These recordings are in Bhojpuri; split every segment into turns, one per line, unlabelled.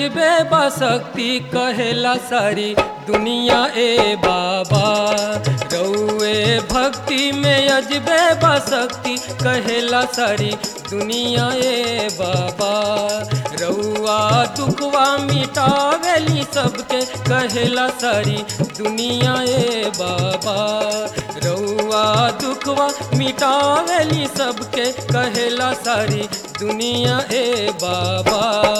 अजबे बसक्ति कहेला सारी दुनिया ए बाबा रउए भक्ति में अजबे बसक्ति कहेला सारी दुनिया ए बाबा रउआ दुखवा मिटावेली सबके कहेला सारी दुनिया ए बाबा रउआ दुखवा मिटावेली सबके कहेला सारी दुनिया ए बाबा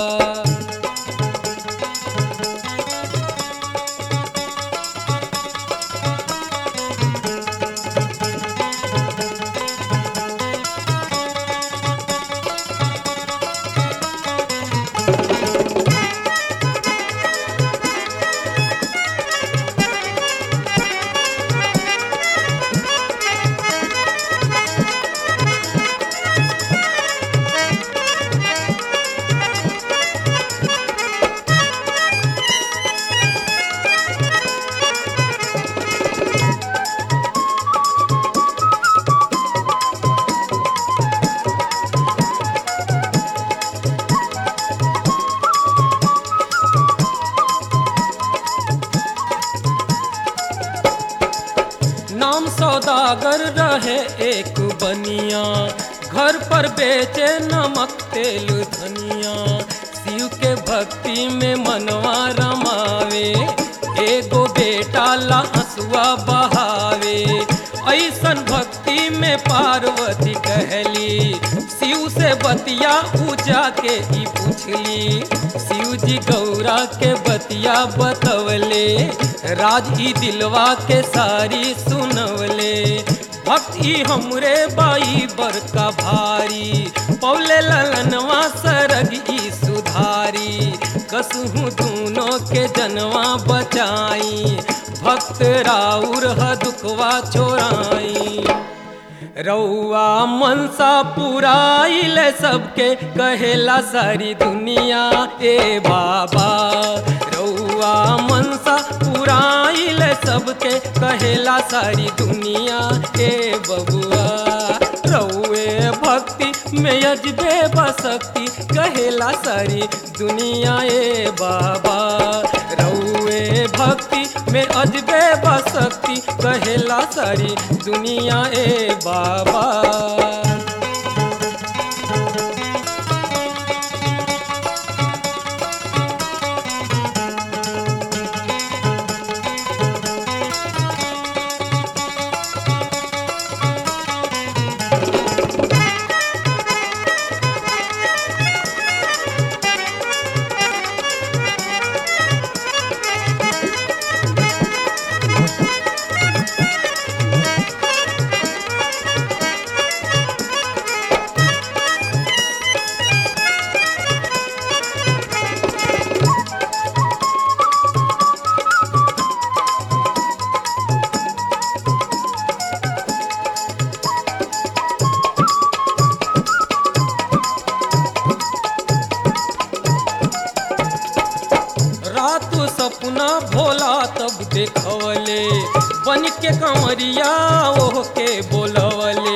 नाम सौदागर रहे एक बनिया घर पर बेचे नमक तेल धनिया शिव के भक्ति में मनवा रमावे एगो बेटा ला हंसुआ बहावे ऐसन भक्ति में पार्वती कहली शिव से बतिया पूजा के ई पूछली शिव जी गौरा के बतिया बतवले राज ई दिलवा के सारी सुनवले भक्ति हमरे बाई बरका भारी पौले ललनवा सरग ई सुधारी कसहू दूनों के जनवा बचाई भक्त राउर ह दुखवा छोड़ाई रउआ मनसा पुराइल सबके कहेला सारी दुनिया ए बाबा रउआ मनसा पुराइल सबके कहेला सारी दुनिया ए बबुआ रउए भक्ति में अजबे बसक्ति कहेला सारी दुनिया ए बाबा रउए भक्ति में अजबे बसक्ति कहेला सारी दुनिया ए बाबा रात सपना भोला तब देखवले बन के कंवरिया ओह के बोलवले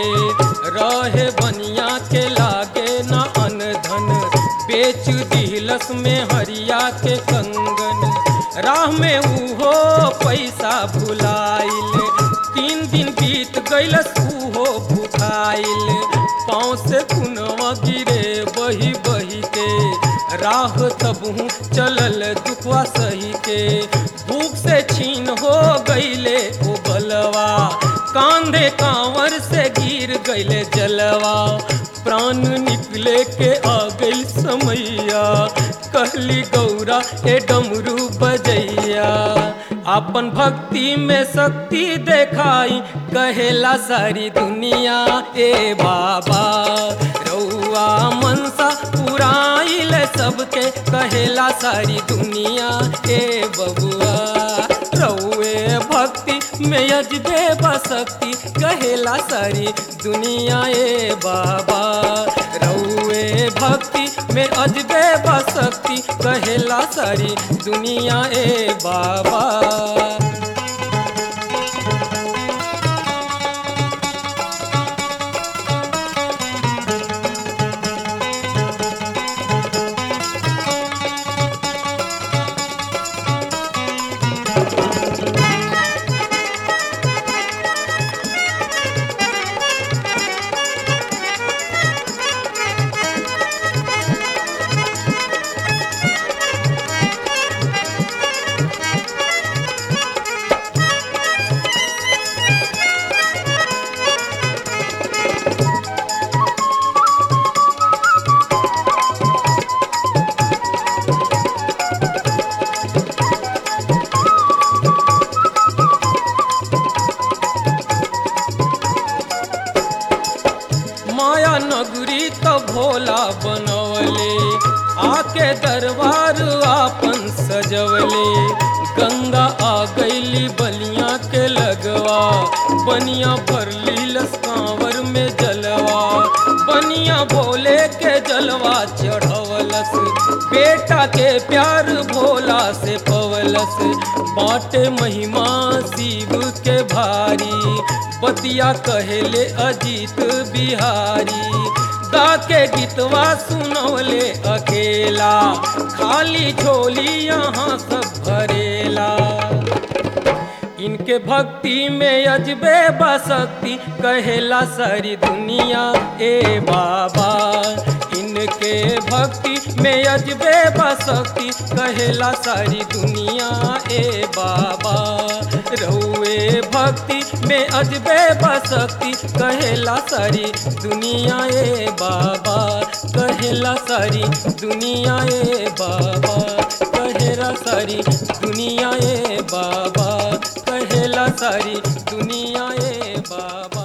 रहे बनिया के लागे न अन धन बेच दिलस में हरिया के कंगन राह में उहो पैसा भुलाइल तीन दिन बीत गईलस उहो भुखाइल पाँव से कुनवा गिरे बही बही के राह तबहू चलल दुखवा सही के भूख से छीन हो गईले ओ बलवा कांधे कांवर से गिर गईले जलवा प्राण निकले के आ गई समैया कहली गौरा ए डमरू बजैया अपन भक्ति में शक्ति देखाई कहेला सारी दुनिया ए बाबा रउआ मनसा पुराइल सबके कहेला सारी दुनिया ए बबुआ रउए भक्ति में अजबे बसक्ति कहेला सारी दुनिया ए बाबा रउए भक्ति में अजबे बसक्ति कहेला सारी दुनिया ए बाबा के दरबार आपन सजवले गंगा आ गईली बलिया के लगवा बनिया भरली लसकावर में जलवा बनिया भोले के जलवा चढ़वलस बेटा के प्यार भोला से पवलस बाटे महिमा शिव के भारी बतिया कहेले अजीत बिहारी गा के गीतवा सुनवले अकेला खाली झोली यहाँ सब भरेला इनके भक्ति में अजबे बसक्ति कहेला सारी दुनिया ए बाबा इनके भक्ति में अजबे बसक्ति कहेला सारी दुनिया ए बाबा रहुए भक्ति में अजबे बसक्ति कहेला सारी दुनिया ए बाबा कहेला सारी दुनिया ए बाबा कहेला सारी दुनिया ए बाबा कहेला सारी दुनिया ए बाबा